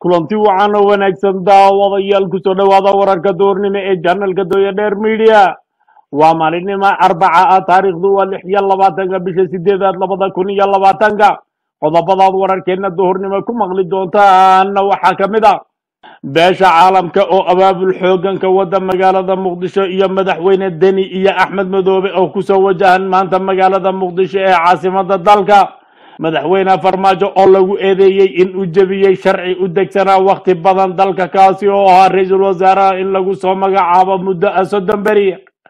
kulanti wacan oo wanaagsan daawadayaal kusoo dhowaada wararka doornimo ee janalka dooya dheer media waa maalinimo arbaca ah taariikhdu waa lix iyo labaatanka bisha sideedaad labada kun iyo labaatanka qodobadaad wararkeena duhurnimo ku maqli doontaana waxaa ka mid a beesha caalamka oo abaabul xooganka wada magaalada muqdisho iyo madaxweyne deni iyo axmed madoobe oo kusoo wajahan maanta magaalada muqdisho ee caasimada dalka madaxweyne farmaajo oo lagu eedeeyey in uu jebiyey sharci u degsanaa wakhti badan dalka kaasi oo ahaa ra-iisul wasaaraha in lagu soo magacaabo muddo a soddon beri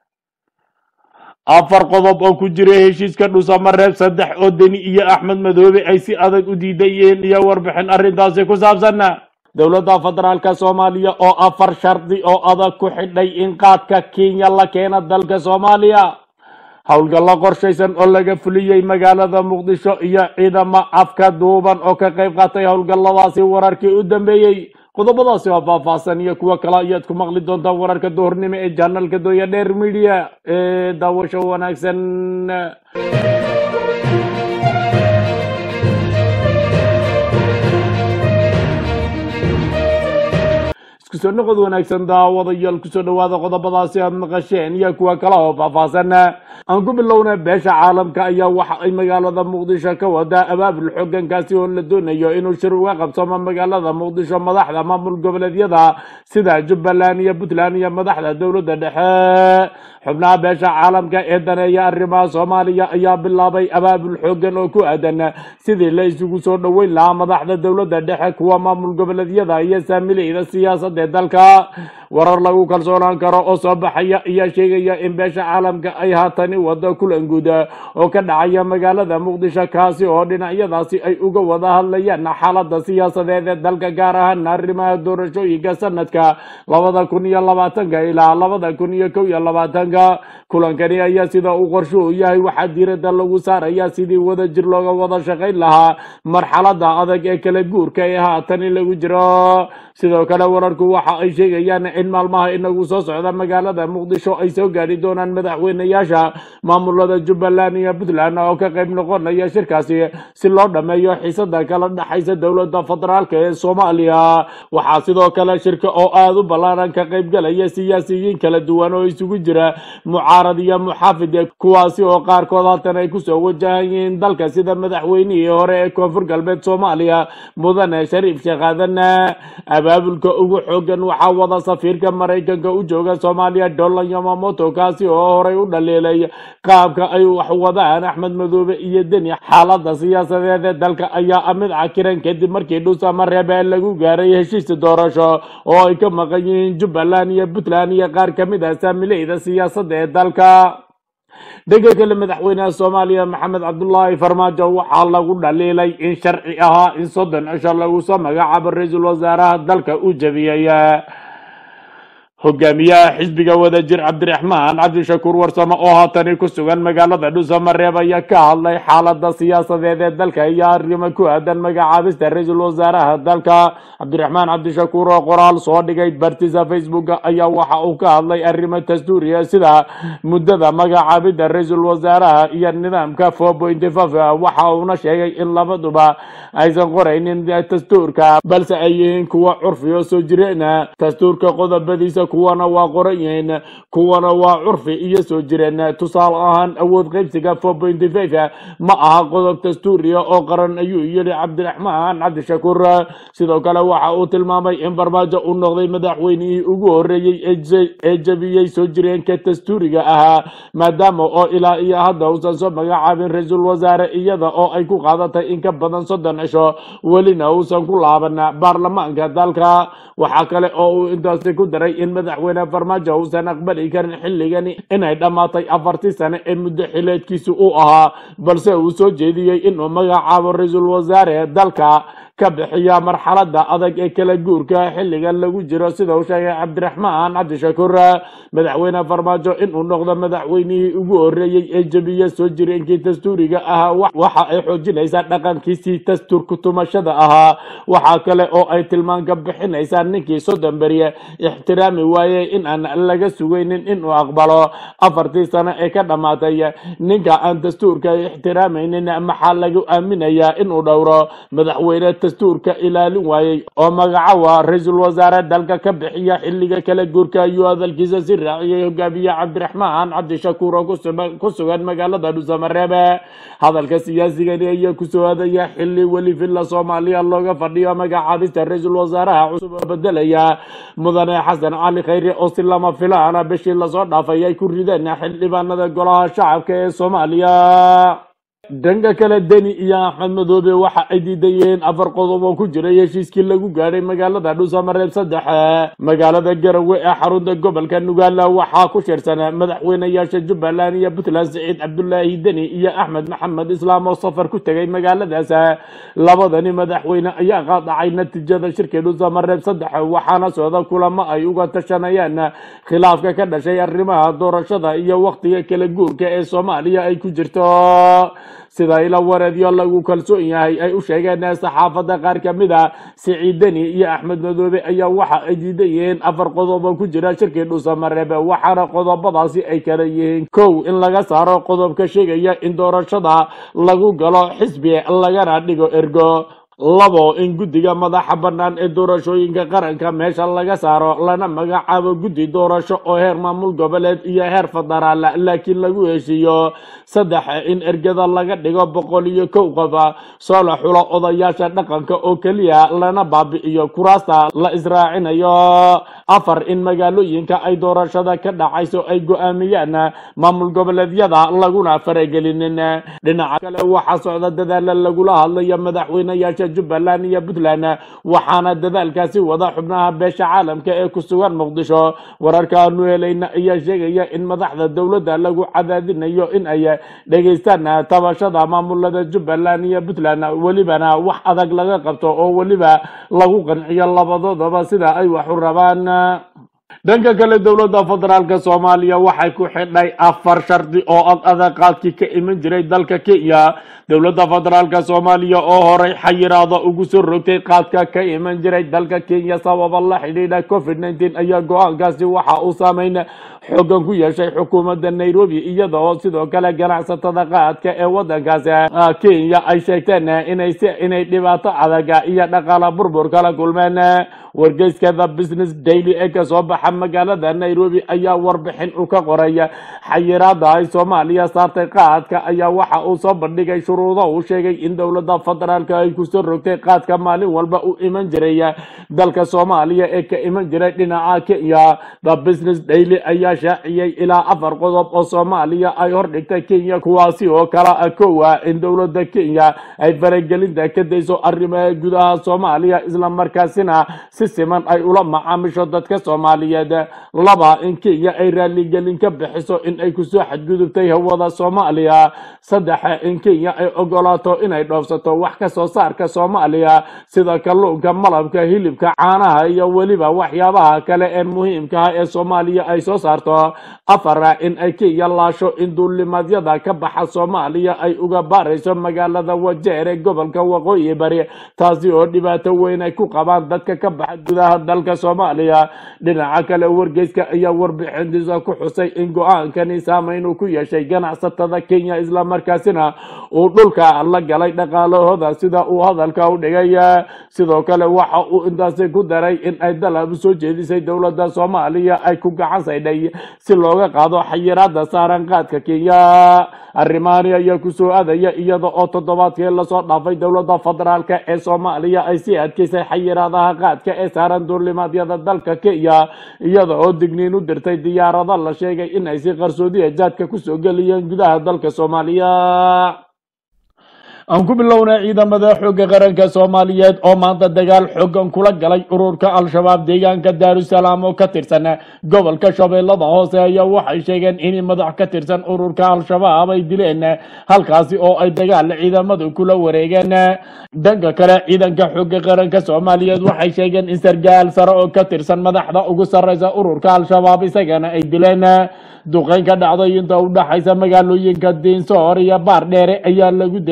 afar qodob oo ku jira heshiiska dhusamareeb saddex oo deni iyo axmed madoobe ay si adag u diidayeen iyo warbixin arrintaasi ku saabsan dowladda federaalka soomaaliya oo afar shardi oo adag ku xidhay in qaadka kenya la keena dalka soomaaliya howlgallo qorshaysan oo laga fuliyey magaalada muqdisho iyo ciidamo afka duuban oo ka qayb qaatay howlgalladaasi wararkii u dambeeyey qodobadaasi waa faahfaahsan iyo kuwo kale ayaad ku maqli doontaan wararka duhurnimo ee janalka dooya dheer media ee daawasho wanaagsan iskusoo noqod wanaagsan daawadayaal kusoo dhowaada qodobadaasi aad maqasheen iyo kuwa kale oo faahfaahsan aan ku bilowna beesha caalamka ayaa waxa ay magaalada muqdisho ka wadaa abaabul xoogankaasi oo la doonayo inuu shir uga qabsamo magaalada muqdisho madaxda maamul goboleedyada sida jubbaland iyo puntland iyo madaxda dowladda dhexe xubnaha beesha caalamka ee daneeya arrimaha soomaaliya ayaa bilaabay abaabul xoogan oo ku aadan sidii la isugu soo dhoweyn lahaa madaxda dowladda dhexe kuwa maamul goboleedyada iyo saamileyda siyaasadda ee dalka warar lagu kalsoonaan karo oo soo baxaya ayaa sheegaya in beesha caalamka ay haatani wado kulan guud oo ka dhacaya magaalada muqdisho kaasi oo dhinacyadaasi ay uga wada hadlayaan xaalada siyaasadeed ee dalka gaar ahaan arrimaha doorashooyinka sanadka labada kun iyo labaatanka ilaa labada kun iyo kow iyo labaatanka kulankani ayaa sida uu qorsho u yahay waxaa diirada lagu saaraya sidii wada jir looga wada shaqayn lahaa marxalada adag ee kala guurka ee haatani lagu jiro sidoo kale wararku waxa ay sheegayaan in maalmaha inagu soo socda magaalada muqdisho ay soo gaari doonaan madaxweyneyaasha maamulada jubbaland iyo puntland oo ka qayb noqonaya shirkaasi si loo dhammeeyo xiisada kala dhexaysa dowladda federaalka ee soomaaliya waxaa sidoo kale shirka oo aada u ballaaran ka qaybgalaya siyaasiyiin kala duwan oo isugu jira mucaarad iyo muxaafid kuwaasi oo qaarkood haatan ay kusoo wajahan yihiin dalka sida madaxweynihii hore ee koonfur galbeed soomaaliya mudane shariif sheekh aadan abaabulka ugu xoogan waxaa wada safiirka maraykanka u jooga soomaaliya dolan yamamoto kaasi oo horay u dhaliilay qaabka ay wax wadaan axmed madoobe iyo deni xaalada siyaasadeed ee dalka ayaa mid cakiran kadib markii dhuusamareebe lagu gaaray heshiis doorasho oo ay ka maqan yihiin jubbaland iyo puntland iyo qaar kamid ah saamileyda siyaasadda ee dalka dhega kale madaxweynaha soomaaliya maxamed cabdulaahi farmaajo waxaa lagu dhaliilay in sharci ahaa in soddon cisho lagu soo magacaabo ra-iisul wasaaraha dalka uu jebiyey hogaamiyaha xisbiga wadajir cabdiraxmaan cabdishakuur warsamo oo haatani ku sugan magaalada dhuusamareeb ayaa ka hadlay xaalada siyaasadeed ee dalka iyo arrimo ku aadan magacaabista ra-iisul wasaaraha dalka cabdiraxmaan cabdishakuur oo qoraal soo dhigay bartiisa facebooka ayaa waxa uu ka hadlay arrimo dastuuriya sida muddada magacaabida ra-iisul wasaaraha iyo nidaamka four pointy five waxa uuna sheegay in labaduba aysan qoraynin dastuurka balse ay yihiin kuwa curfi oo soo jireena dastuurka qodobadiisa kuwana waa qoran yihiin kuwana waa curfi iyo soo jireen tusaale ahaan awood qaybsiga four pointy five ma aha qodob dastuuriya oo qaran ayuu yidhi cabdiraxmaan cabdishakuur sidoo kale waxa uu tilmaamay in farmaajo uu noqday madaxweynihii ugu horeeyey ee jebiyey soo jireenka dastuuriga ahaa maadaama oo ilaa iyo hadda uusan soo magacaabin ra-iisul wasaare iyada oo ay ku qaadatay in ka badan soddon cisho welina uusan ku laaban baarlamaanka dalka waxaa kale oo uu intaasi ku daray in madaxweyne farmaajo uusan aqbali karin xilligani inay dhammaatay afartii sane ee muddo xileedkiisu uu ahaa balse uu soo jeediyey inuu magacaabo ra-iisul wasaare dalka ka bixiya marxalada adag ee kala guurka xilligan lagu jiro sida uu sheegay cabdiraxmaan cabdishakuur madaxweyne farmaajo inuu noqdo madaxweynihii ugu horeeyey ee jebiya soo jireenkii dastuuriga ahaa waxa ay xoojinaysaa dhaqankiisii dastuurka tumashada ahaa waxaa kale oo ay tilmaanka bixinaysaa ninkii soddon beriye ixtiraami waayey in aan laga sugaynin inuu aqbalo afartii sano ee ka dhammaatay ninka aan dastuurka ixtiraamaynin maxaa lagu aaminayaa inuu dhowro madaxweyne dastuurka ilaalin waayey oo magacawa ra-iisul wasaare dalka ka bixiya xilliga kala guurka ayuu hadalkiisa si raaciyey hogaamiye cabdiraxmaan cabdishakuur oo kusugan- ku sugan magaalada dhuusamareebe hadalka siyaasigani ayaa kusoo hadaya xili weli villa soomaaliya looga fadhiyo magacaabista ra-iisul wasaaraha cusub oo bedelaya mudane xasan cali khayre oo si lama filaana bishii lasoo dhaafay ay ku rideen xildhibaanada golaha shacabka ee soomaaliya dhanka kale deni iyo axmed madoobe waxa ay diidayeen afar qodob oo ku jiray heshiiskii lagu gaadhay magaalada dhuusamareeb saddex magaalada garowe ee xarunta gobolka nugaala waxaa ku shirsan madaxweynayaasha jubbaland iyo puntland siciid cabdulaahi deni iyo axmed maxamed islaam oo safar ku tegay magaaladaas labadani madaxweyne ayaa qaadacay natiijada shirkii dhuusamareeb saddex waxaana socda kulamo ay uga tashanayaan khilaafka ka dhashay arrimaha doorashada iyo waqtiga kala guurka ee soomaaliya ay ku jirto sida ila wareedyo lagu kalsoon yahay ay u sheegeen saxaafadda qaar ka mid a siciid deni iyo axmed madoobe ayaa waxa ay diidan yihiin afar qodob oo ku jira shirkii dhuusamareebe waxaana qodobadaasi ay kala yihiin kow in laga saaro qodobka sheegaya in doorashada lagu galo xisbi lagana dhigo ergo labo in guddiga madaxa bannaan ee doorashooyinka qaranka meesha laga saaro lana magacaabo guddi doorasho oo heer maamul goboleed iyo heer federaal laakiin lagu heshiiyo saddex in ergada laga dhigo boqol iyo kow qof soo la xulo odayaasha dhaqanka oo keliya lana baabi'iyo kuraasta la israacinayo afar in magaalooyinka ay doorashada ka dhacayso ay go-aamiyaan maamul goboleedyada laguna faragelinin dhinaca kale waxaa socda dadaala lagula hadlayo madaxweynayaasha jubbaland iyo puntland waxaana dadaalkaasi wada xubnaha beesha caalamka ee ku sugan muqdisho wararka aanu helayna ayaa sheegaya in madaxda dowladda lagu cadaadinayo in ay dhegaystaan tabashada maamulada jubbaland iyo puntland welibana wax adag laga qabto oo weliba lagu qanciyo labadoodaba sida ay wax u rabaan dhanka kale dowladda federaalka soomaaliya waxay ku xidhay afar shardi oo ad adaqaadkii ka iman jiray dalka kenya dowladda federaalka soomaaliya oo horay xayiraada ugu soo rogtay qaadka ka iman jiray dalka kenya sababa la xidhiidha covid nneteen ayaa go-aankaasi waxa uu saameyn xoogan ku yeeshay xukuumadda nairobi iyada oo sidoo kale ganacsatada qaadka ee wadankaasi kenya ay sheegteen inay si inay dhibaato adaga iyo dhaqaala burbur kala kulmeen wargeyska the business daily ee kasoo baxa magaalada nairobi ayaa warbixin u ka qoray xayiraada ay soomaaliya saartay qaadka ayaa waxa uu soo bandhigay shuruudo uu sheegay in dowladda federaalka ay kusoo rogtay qaadka maalin walba u iman jiray dalka soomaaliya ee ka iman jiray dhinaca kenya the business daily ayaa shaaciyey ilaa afar qodob oo soomaaliya ay hordhigtay kenya kuwaasi oo kala ah kowa in dowladda kenya ay faragelinta ka dayso arrimaha gudaha soomaaliya islamarkaasina si siman ay ula macaamisho dadka soomaaliyeed laba in kenya ay raaligelin ka bixiso in ay kusoo xadgudubtay hawada soomaaliya saddex in kenya ay ogolaato inay dhoofsato wax ka soo saarka soomaaliya sida kalluunka malabka hilibka caanaha iyo weliba waxyaabaha kale ee muhiimka ah ee soomaaliya ay soo saarto afar in ay kenya laasho in duulimadyada ka baxa soomaaliya ay uga baarayso magaalada wajeer ee gobolka waqooyi bari taasi oo dhibaato weyn ay ku qabaan dadka ka baxa gudaha dalka soomaaliya dhinaca kale wargeyska ayaa warbixintiisa ku xusay in go-aankani saameyn uu ku yeeshay ganacsatada kenya islamarkaasina uu dhulka la galay dhaqaalahooda sida uu hadalka u dhigay sidoo kale waxa uu intaasi ku daray in ay dalab soo jeedisay dowladda soomaaliya ay ku gacan saydhay si looga qaado xayiraada saaran qaadka kenya arrimahani ayaa kusoo aadaya iyada oo toddobaadkii lasoo dhaafay dowladda federaalka ee soomaaliya ay sii adkeysay xayiraadaha qaadka ee saaran duulimaadyada dalka kenya iyada oo digniin u dirtay diyaarado la sheegay in ay si qarsoodiya jaadka kusoo geliyeen gudaha dalka soomaaliya aan ku bilownay ciidamada xoogga qaranka soomaaliyeed oo maanta dagaal xoogan kula galay ururka al-shabaab deegaanka daarusalaam oo ka tirsan gobolka shabeellada hoose ayaa waxay sheegeen in madax ka tirsan ururka al-shabaab ay dileen halkaasi oo ay dagaal ciidamadu kula wareegeen dhanka kale ciidanka xoogga qaranka soomaaliyeed waxay sheegeen in sargaal sare oo ka tirsan madaxda ugu sarreysa ururka al-shabaab isagana ay dileen duqeyn ka dhacday inta u dhaxaysa magaalooyinka diinsoor iyo baar dheere ayaa lagu dilay sargaal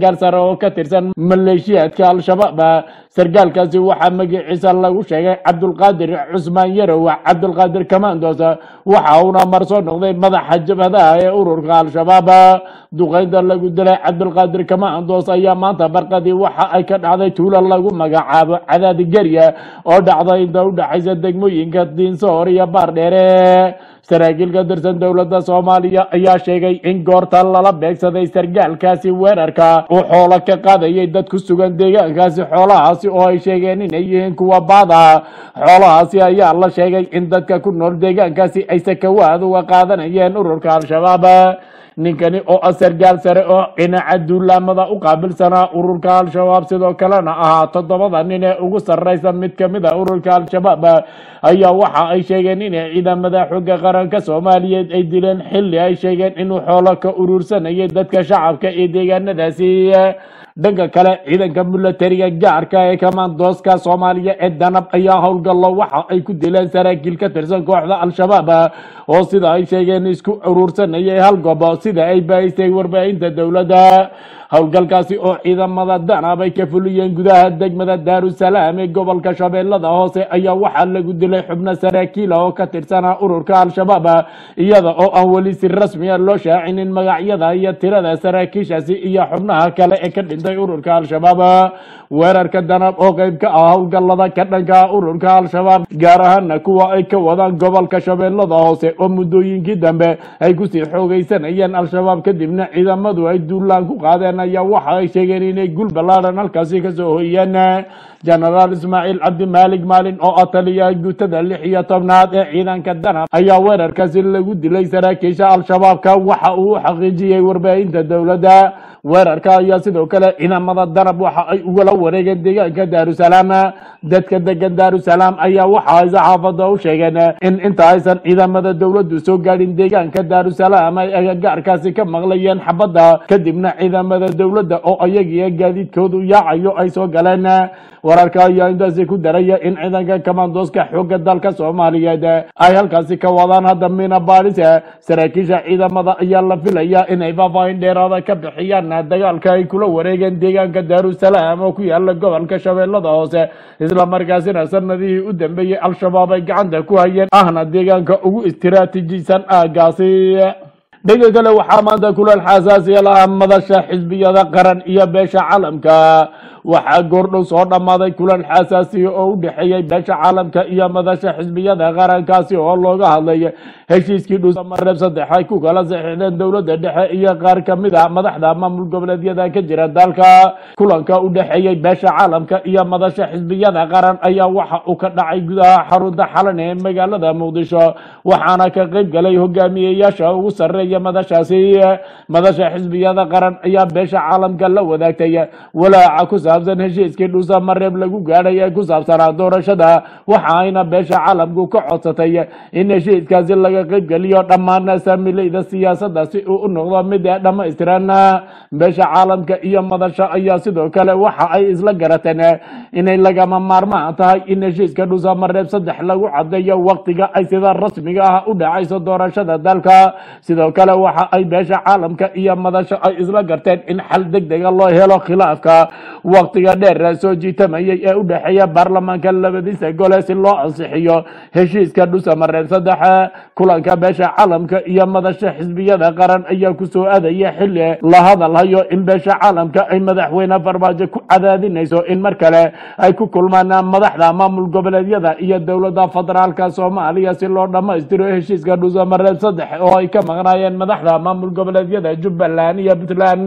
sargaal sare oo ka tirsan maleeshiyaadka al-shabaab sargaalkaasi waxaa magaciisa lagu sheegay cabdulqaadir cusmaan yarow cabdulqaadir kamandos waxa uuna mar soo noqday madaxa jabhadaha ee ururka al-shabaab duqeynta lagu dilay cabdulqaadir kamandos ayaa maanta barqadii waxa ay ka dhacday tuulo lagu magacaabo cadaadi gerya oo dhacda inta u dhexaysa degmooyinka diinsoor iyo baardheere saraakiil ka tirsan dowladda soomaaliya ayaa sheegay in goorta lala beegsaday sargaalkaasi weerarka uu xoolo ka qaadayay dad ku sugan deegaankaasi xoolahaasi oo ay sheegeen inay yihiin kuwa baada xoolahaasi ayaa la sheegay in dadka ku nool deegaankaasi ay sakawaad uga qaadanayeen ururka al-shabaab ninkani oo ah sargaal sare oo dhinaca duulaamada u qaabilsanaa ururka al-shabaab sidoo kalena ahaa toddobada nin ee ugu sarreysa mid ka mid a ururka al-shabaab ayaa waxa ay sheegeen inay ciidamada xooga qaranka soomaaliyeed ay dileen xilli ay sheegeen inuu xoolo ka urursanayay dadka shacabka ee deegaanadaasi dhanka kale ciidanka milatariga gaarka ee kamandooska soomaaliya ee danab ayaa howlgallo waxa ay ku dileen saraakiil ka tirsan kooxda al-shabaab oo sida ay sheegeen isku urursanayay hal gobo sida ay baahisay warbaahinta dowladda howlgalkaasi oo ciidamada danab ay ka fuliyeen gudaha degmada daarusalaam ee gobolka shabeellada hoose ayaa waxaa lagu dilay xubno saraakiila oo ka tirsana ururka al-shabaab iyada oo aan weli si rasmiya loo shaacinin magacyada iyo tirada saraakiishaasi iyo xubnaha kale ee ka dhintay ururka al-shabaab weerarka danab oo qeyb ka ah howlgallada ka dhanka ah ururka al-shabaab gaar ahaana kuwa ay ka wadaan gobolka shabeellada hoose oo muddooyinkii dambe ay kusii xoogeysanayeen al-shabaab kadibna ciidamadu ay duulaan ku qaadeen ayaa waxa ay sheegeen inay gul ballaadhan halkaasi kasoo hoyeen jenaraal ismaaciil cabdi maalig maalin oo ah taliyaha guutada lix iyo tobnaad ee ciidanka danab ayaa weerarkaasi lagu dilay saraakiisha al-shabaabka waxa uu u xaqiijiyey warbaahinta dowladda weerarka ayaa sidoo kale ciidamada danab waxa ay ugala wareegeen deegaanka daarusalaam dadka degan daarusalaam ayaa waxa ay saxaafada u sheegeen in inta aysan ciidamada dowladdu soo gaadhin deegaanka daarusalaam ay agagaarkaasi ka maqlayeen xabadda kadibna ciidamada dowladda oo ayagiyo gaadiidkoodu yaacayo ay soo galeen wararka ayaa intaasi ku daraya in ciidanka kamandooska xoogga dalka soomaaliyeed ay halkaasi ka wadaan hadda mina baadhis saraakiisha ciidamada ayaa la filaya inay faahfaahin dheeraada ka bixiyaan dagaalka ay kula wareegeen deegaanka daarusalaam oo ku yaala gobolka shabeellada hoose islamarkaasina sanadihii u dambeeyey al-shabaab ay gacanta ku hayeen ahna deegaanka ugu istiraatiijisan aagaasi dhanka kale waxaa maanta kuleel xasaasiya lahaa madasha xisbiyada qaran iyo beesha caalamka waxaa goordhow soo dhammaaday kulan xasaasiya oo u dhexeeyey beesha caalamka iyo madasha xisbiyada qarankaasi oo looga hadlay heshiiskii dhuusamareeb saddex ay ku kala saxiixdeen dowladda dhexe iyo qaar ka mid a madaxda maamul goboleedyada ka jira dalka kulanka u dhexeeyey beesha caalamka iyo madasha xisbiyada qaran ayaa waxa uu ka dhacay gudaha xarunta xalan ee magaalada muqdisho waxaana ka qayb galay hogaamiyeyaasha ugu sarreeya madashaasi madasha xisbiyada qaran ayaa beesha caalamka la wadaagtay walaaca ku saabsan heshiiskii dhuusamareeb lagu gaadhay ee ku saabsanaa doorashada waxa ayna beesha caalamku ka codsatay in heshiiskaasi laga qaybgeliyo dhammaan saamilayda siyaasadda si uu u noqdo mid dhammaystiran beesha caalamka iyo madasha ayaa sidoo kale waxa ay isla garateen inay lagama maarmaan tahay in heshiiska dhuusamareeb saddex lagu cadeeyo waqtiga ay sida rasmiga ah u dhacayso doorashada dalka sidoo kale waxa ay beesha caalamka iyo madasha ay isla garteen in xal deg dega loo helo khilaafka waqtiga dheer soo jiitamayay ee u dhexeeya baarlamaanka labadiisa gole si loo ansixiyo heshiiska dhuusamareeb saddex kulanka beesha caalamka iyo madasha xisbiyada qaran ayaa kusoo aadaya xilli la hadalhayo in beesha caalamka ay madaxweyne farmaajo ku cadaadinayso in mar kale ay ku kulmaan madaxda maamul goboleedyada iyo dowladda federaalka soomaaliya si loo dhammaystiro heshiiska dhuusamareeb saddex oo ay ka maqnaayeen madaxda maamul goboleedyada jubbaland iyo puntland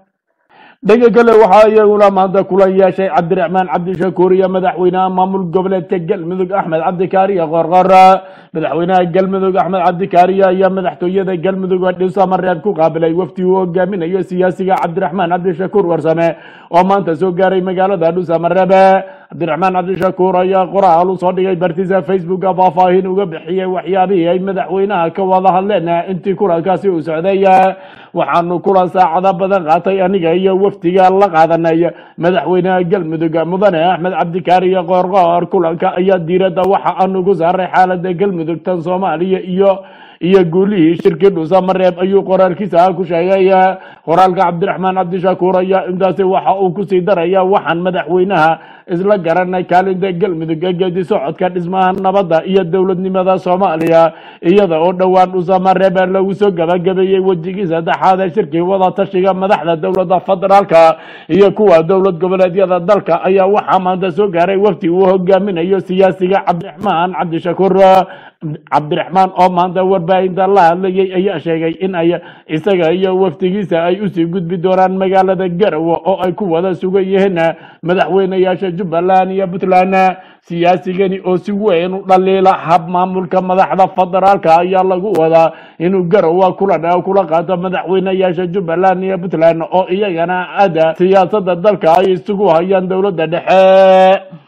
dhanka kale waxaa iyaguna maanta kulan yeeshay cabdiraxmaan cabdishakuur iyo madaxweynaha maamul goboleedka galmudug axmed cabdikaariya qorqor madaxweynaha galmudug axmed cabdikaariya ayaa madaxtooyada galmudug dhuusamareeb ku qaabilay wafdi uu hogaaminayo siyaasiga cabdiraxmaan cabdishakuur warsame oo maanta soo gaaray magaalada dhuusamareeb cabdiraxmaan cabdishakuur ayaa qoraal u soo dhigay bartiisa facebooka faahfaahin uga bixiyey waxyaabihii ay madaxweynaha ka wada hadleen intii kulankaasi uu socday waxaanu kulan saacado badan qaatay aniga iyo wafdiga la qaadanay madaxweynaha galmudug mudane axmed cabdikaariyo qoorqoor kulanka ayaa diiradda waxa aanu ku saaray xaalada galmudug tan soomaaliya iyo iyo guulihii shirkii dhuusamareeb ayuu qoraalkiisa ku sheegay qoraalka cabdiraxmaan cabdishakuur ayaa intaasi waxa uu kusii daraya waxaan madaxweynaha isla garanay kaalinta galmudug ee geedi socodka dhismaha nabadda iyo dowladnimada soomaaliya iyada oo dhowaan dhuusamareeb lagu soo gabagabeeyey wejigii saddexaad ee shirkii wada tashiga madaxda dowladda federaalka iyo kuwa dowlad goboleedyada dalka ayaa waxaa maanta soo gaaray wafti uu hogaaminayo siyaasiga cabdiraxmaan cabdishakuur cabdiraxmaan oo maanta warbaahinta la hadlayay ayaa sheegay in ay isaga iyo waftigiisa ay usii gudbi doonaan magaalada garowe oo ay ku wada sugan yihiin madaxweyneyaasha jubbaland iyo puntland siyaasigani oo si weyn u dhaliila hab maamulka madaxda federaalka ayaa lagu wadaa inuu garowe kulan kula qaato madaxweyneyaasha jubbaland iyo puntland oo iyagana ada siyaasada dalka ay isugu hayaan dowladda dhexe